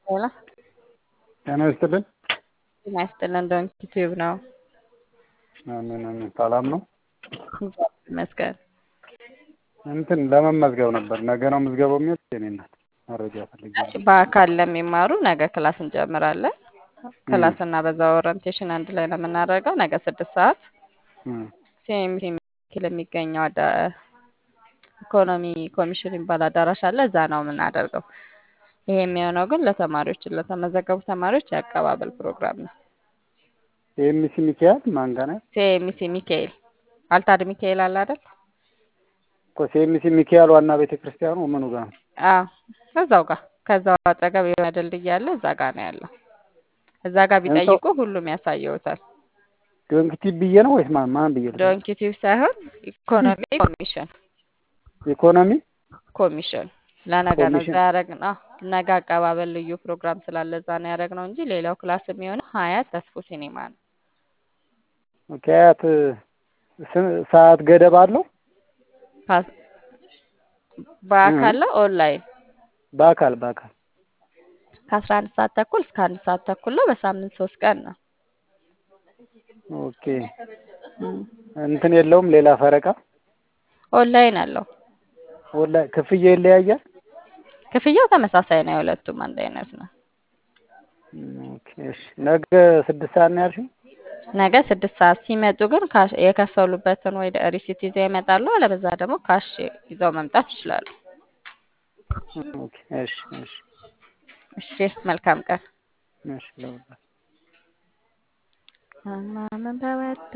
ሄሎ ጤና ይስጥልን። ጤና ይስጥልን። ዶንኪ ቲዩብ ነው። አሜን አሜን። ሰላም ነው? እግዚአብሔር ይመስገን። እንትን ለመመዝገብ ነበር። ነገ ነው ምዝገባው የሚወጥ የኔ እናት መረጃ ፈልጌ ነው። በአካል ለሚማሩ ነገ ክላስ እንጀምራለን። ክላስና በዛ ኦሪንቴሽን አንድ ላይ ነው የምናደርገው። ነገ ስድስት ሰዓት እም፣ ሲኤምሲ ሚካኤል የሚገኘው አዳ ኢኮኖሚ ኮሚሽን የሚባል አዳራሽ አለ። እዛ ነው የምናደርገው። ይሄ የሚሆነው ግን ለተማሪዎች ለተመዘገቡ ተማሪዎች የአቀባበል ፕሮግራም ነው። ኤምሲ ሚካኤል ማን ጋር ነው? ሲኤምሲ ሚካኤል አልታድ ሚካኤል አለ አይደል? እኮ ሲኤምሲ ሚካኤል ዋና ቤተ ክርስቲያኑ ምኑ ጋር ነው? አዎ እዛው ጋር ከዛው አጠገብ የሆነ ድልድይ አለ። እዛ ጋር ነው ያለው። እዛ ጋር ቢጠይቁ ሁሉም ያሳየውታል። ዶንክቲ ብዬ ነው ወይስ ማን ማን ብዬ ነው? ዶንኪ ቲዩብ ሳይሆን ኢኮኖሚ ኮሚሽን ኢኮኖሚ ኮሚሽን ለነገ ነው ኮሚሽን። እዛ ያደረግነው። ነገ አቀባበል ልዩ ፕሮግራም ስላለ እዛ ነው ያደረግነው እንጂ ሌላው ክላስ የሚሆነው ሀያት ተስፎ ሲኔማ ነው። ከያት ስ- ሰዓት ገደብ አለው? ፓስ- በአካል ነው ኦንላይን በአካል በአካል ከአስራ አንድ ሰዓት ተኩል እስከ አንድ ሰዓት ተኩል ነው። በሳምንት ሶስት ቀን ነው። ኦኬ። እም። እንትን የለውም ሌላ ፈረቃ? ኦንላይን አለው። ወላሂ ክፍያ ይለያያል? ክፍያው ተመሳሳይ ነው። የሁለቱም አንድ አይነት ነው። እም፣ ኦኬ እሺ። ነገ ስድስት ሰዓት ነው ያልሽኝ? ነገ ስድስት ሰዓት ሲመጡ ግን ካሽ የከፈሉበትን ወይ ሪሲት ይዘው ይመጣሉ። አለበዛ ደግሞ ካሽ ይዘው መምጣት ይችላሉ። ኦኬ እሺ እሺ እሺ፣ መልካም ቀን። እሺ ለሁላችሁ ማመን በወጣ